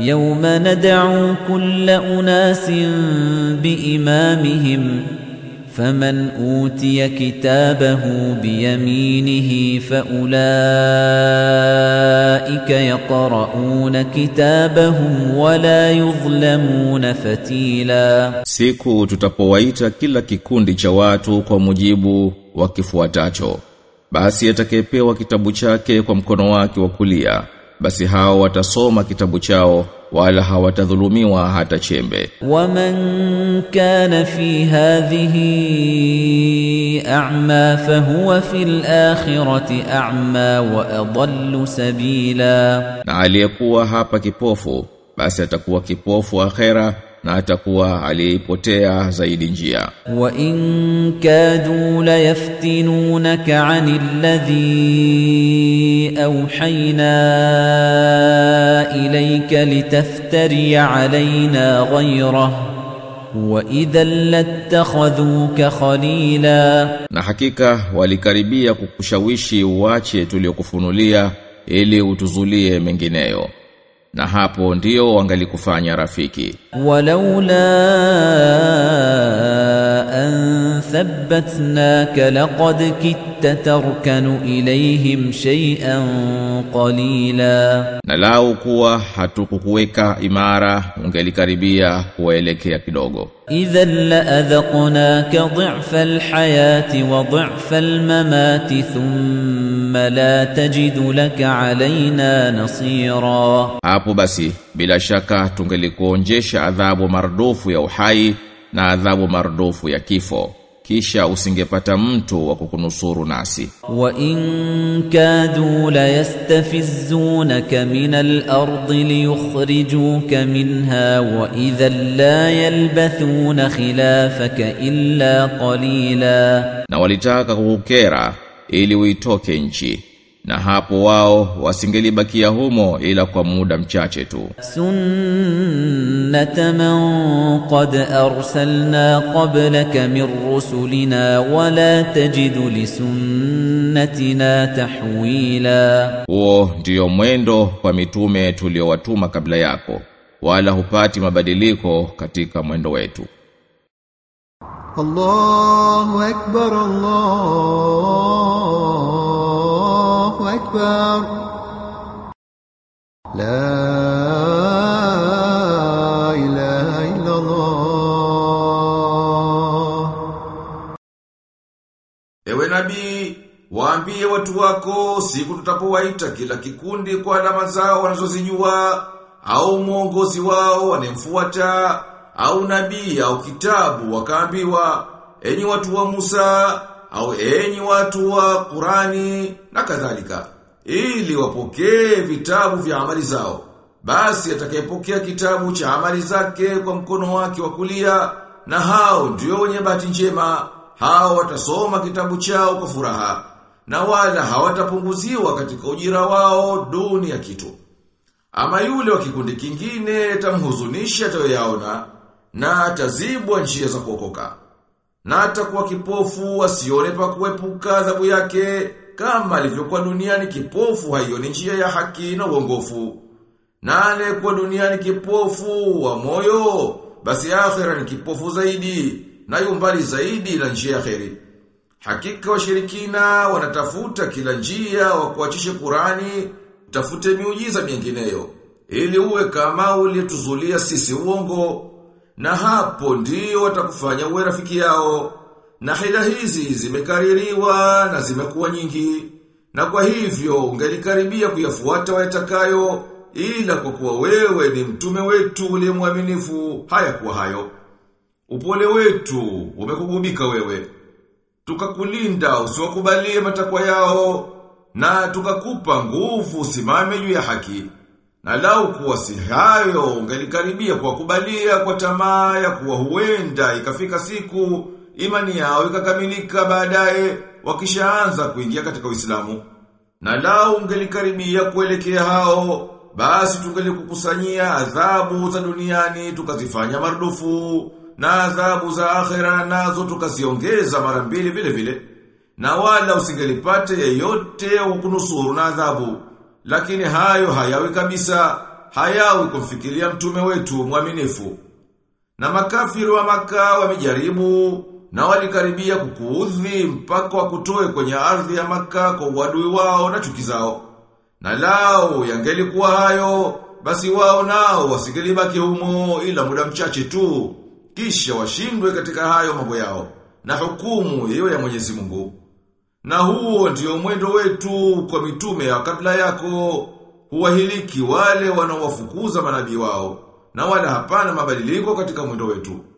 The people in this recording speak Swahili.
يوم ندعو كل أناس بإمامهم فمن أوتي كتابه بيمينه فأولئك يقرؤون كتابهم ولا يظلمون فتيلا Siku tutapowaita kila kikundi cha watu kwa mujibu wa kifuatacho. Basi atakayepewa kitabu chake kwa mkono wake wa kulia, basi hao watasoma kitabu chao wala hawatadhulumiwa hata chembe. ومن كان في هذه أعمى فهو في الآخرة أعمى وأضل سبيلا Na aliyekuwa hapa kipofu, basi atakuwa kipofu akhera na atakuwa aliyeipotea zaidi njia. وإن كادوا ليفتنونك عن الذي أوحينا إليك لتفتري علينا غيره وإذا لاتخذوك خليلا Na hakika walikaribia kukushawishi uache tuliokufunulia ili utuzulie mengineyo. Na hapo ndio wangalikufanya rafiki. ولولا أن ثبتناك لقد كدت تركن إليهم شيئا قليلا Na lau kuwa hatukukuweka imara ungelikaribia kuelekea kidogo. إذا لأذقناك ضعف الحياة وضعف الممات ثم لا تجد لك علينا نصيرا Hapo basi bila shaka tungelikuonjesha adhabu mardufu ya uhai na adhabu mardufu ya kifo kisha usingepata mtu wa kukunusuru nasi. وإن كادوا ليستفزونك من الأرض ليخرجوك منها وإذا لا يلبثون خلافك إلا قليلا Na walitaka kukukera ili uitoke nchi. Na hapo wao wasingelibakia humo ila kwa muda mchache tu. سنة من قد أرسلنا قبلك من رسلنا ولا تجد لسنتنا تحويلا Huo ndio mwendo kwa mitume tuliowatuma kabla yako, wala hupati mabadiliko katika mwendo wetu. الله أكبر الله أكبر لا إله إلا الله Ewe nabii, waambie watu wako siku tutapowaita kila kikundi kwa alama zao wanazozijua au mwongozi wao wanemfuata au nabii au kitabu wakaambiwa enyi watu wa Musa au enyi watu wa Qurani na kadhalika ili wapokee vitabu vya amali zao basi atakayepokea kitabu cha amali zake kwa mkono wake wa kulia na hao ndio wenye bahati njema hao watasoma kitabu chao kwa furaha na wala hawatapunguziwa katika ujira wao duni ya kitu ama yule wa kikundi kingine tamhuzunisha atayoyaona na atazibwa njia za kuokoka na atakuwa kipofu asione pa kuepuka adhabu yake kama alivyokuwa duniani kipofu haioni njia ya haki na uongofu na anayekuwa duniani kipofu wa moyo basi akhera ni kipofu zaidi na yumbali zaidi na njia ya kheri Hakika washirikina wanatafuta kila njia wa kuachisha Qurani, tafute miujiza mingineyo ili uwe kama ulituzulia sisi uongo na hapo ndio watakufanya uwe rafiki yao. Na hila hizi zimekaririwa na zimekuwa nyingi. Na kwa hivyo ungelikaribia kuyafuata wayatakayo ila kwa kuwa wewe ni mtume wetu uliye mwaminifu hayakuwa hayo. Upole wetu umekugubika wewe. Tukakulinda usiwakubalie matakwa yao na tukakupa nguvu usimame juu ya haki. Na lau kuwa si hayo ungelikaribia kuwakubalia kwa tamaa ya kuwa huenda ikafika siku imani yao ikakamilika baadaye wakishaanza kuingia katika Uislamu. Na lau ungelikaribia kuelekea hao basi tungelikukusanyia adhabu za duniani tukazifanya marudufu na adhabu za akhera nazo tukaziongeza mara mbili vile vile na wala usingelipate yeyote ukunusuru na adhabu lakini hayo hayawi kabisa hayawi kumfikiria mtume wetu mwaminifu. Na makafiri wa maka wamejaribu na walikaribia kukuudhi mpaka wakutoe kwenye ardhi ya maka kwa uadui wao na chuki zao. Na lao yangelikuwa hayo, basi wao nao wasingelibaki humo ila muda mchache tu, kisha washindwe katika hayo mambo yao, na hukumu hiyo ya Mwenyezi Mungu. Na huo ndio mwendo wetu kwa mitume ya kabla yako, huwahiliki wale wanaowafukuza manabii wao, na wala hapana mabadiliko katika mwendo wetu.